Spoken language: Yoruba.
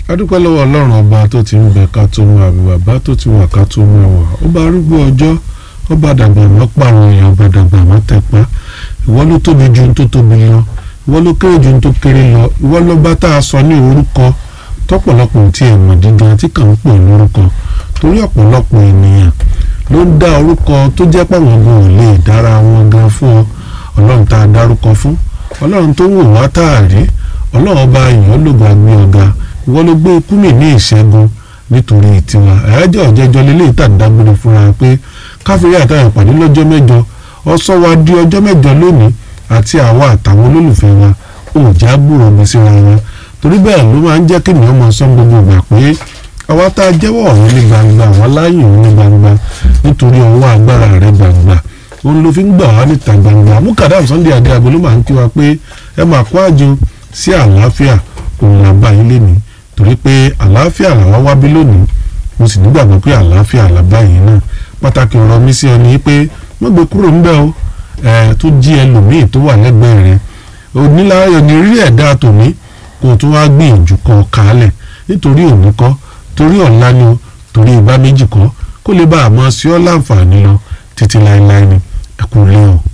adúpẹ́ lọ́wọ́ ọlọ́run ọba tó ti ń bẹ ká tó mú àbí bàbá tó ti wà ká tó mú ẹwà ọba arúgbó ọjọ́ ọba dàgbà má pààrọ̀ èèyàn ọba dàgbà má tẹ̀pá ìwọ ló tóbi ju ohun tó tóbi lọ ìwọ ló kéré ju ohun tó kéré lọ ìwọ ló bá tá a sọ ní orúkọ tọ́pọ̀lọpọ̀ tí ẹ̀ mọ̀ dídán tí kàn ń pè lórúkọ torí ọ̀pọ̀lọpọ̀ ènìyàn ló ń dá orúkọ tó jẹ́ pàwọn gan ò lè dára wọn gan fún ọ ọlọ́run tá a dárúkọ fún ọlọ́run tó wò wá tá a rí ọlọ́run ọba èèyàn ló gbà gbé ọ̀gá ìwọ ló gbé ikú mi ní ìṣẹ́gun nítorí tiwa ẹ̀ẹ́dẹ́ ọ̀jẹ̀jọ lélẹ́yìí tà ń dágbére fúnra pé káfíńrì àtàwọn ìpàdé lọ́jọ́ mẹ́jọ ọ̀sọ́ wa di ọjọ́ mẹ́jọ lónìí àti àwa àtàwọn olólùfẹ́ wa ò já gbúrò mi síra wọn torí bẹ́ẹ̀ ló máa ń jẹ́ kí ènìyàn máa sọ gbogbo ìgbà pé àwa tá a jẹ́wọ́ ọ̀rọ̀ ní gbangba àwa láàyò ní gbangba nítorí ọwọ́ agbára rẹ̀ gbangba òun ló fi ń gbà wá níta gbangba mukadam Sunday adé agbo ló máa ń kí wa pé ẹ máa kó àjò sí àlàáfíà òun là bá yín lénìí torí pé àlàáfíà làwa wá bí lónìí mo sì nígbàgbọ́ pé àlàáfíà là bá yín náà pàtàkì ọ̀rọ̀ mi sí ọ ní pé wọ́n gbé kúrò ń bẹ́ o ẹ̀ tó jí ẹlòmíì tó wà lẹ́gbẹ̀ẹ́ rẹ̀ oníláyọ̀ ní rí ẹ̀dá tòní kó o tún wá gbìyànjú kọ́ kálẹ̀ nítorí òní kọ́ torí ọ̀la ni o torí ìbá méjì kọ́ kó lè bá a mọ̀ sí ọ́ láǹfààní lọ títí láéláé ni ẹ̀kú lé o.